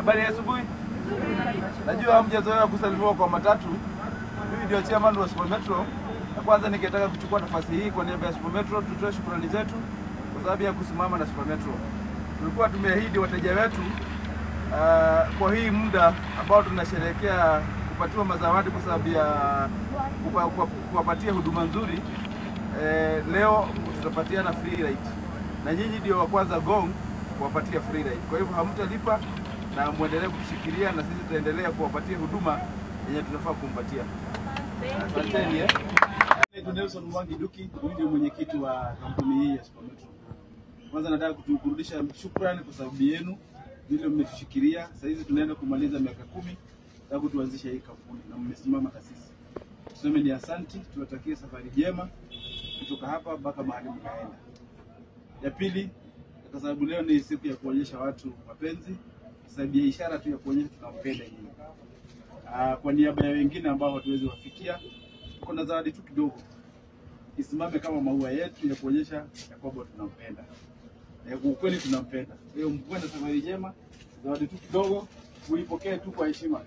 Habari ya asubuhi. Najua hamjazoea kusalimiwa kwa matatu. Mimi ndio chairman wa Super Metro. Na kwanza ningetaka kuchukua nafasi hii kwa niaba ya Super Metro tutoe shukrani zetu kwa sababu ya kusimama na Super Metro. Tulikuwa tumeahidi wateja wetu uh, kwa hii muda ambao tunasherehekea kupatiwa mazawadi kwa sababu ya kupa- kupa- kuwapatia huduma nzuri eh, leo tutapatiana free ride na nyinyi ndio wa kwanza Gong kuwapatia free ride. Kwa hivyo hamtalipa na muendelee kutushikilia na sisi tutaendelea kuwapatia huduma yenye tunafaa kumpatia. Asanteni eh. Naitwa Nelson Mwangi Duki, huyu ndio mwenyekiti wa kampuni hii ya Super Metro. Kwanza nataka kuturudisha shukrani kwa sababu yenu vile mmetushikilia. Sasa hizi tunaenda kumaliza miaka kumi tangu tuanzishe hii kampuni na mmesimama na sisi. Tuseme ni asanti, tuwatakie safari njema kutoka hapa mpaka mahali mkaenda. Ya pili, kwa sababu leo ni siku ya kuonyesha watu mapenzi, kwa sababu ya ishara tu ya kuonyesha tunampenda nyinyi. Ah, Kwa niaba ya wengine ambao hatuwezi wafikia, tuko na zawadi tu kidogo, isimame kama maua yetu ya kuonyesha ya kwamba tunampenda na kwa ukweli tunampenda. Kwa hiyo mkuwe na safari njema, zawadi tu kidogo, muipokee tu kwa heshima.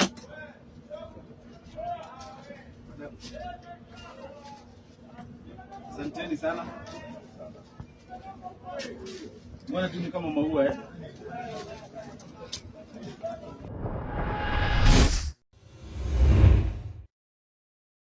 Asanteni sana. Mbona tu ni kama maua eh?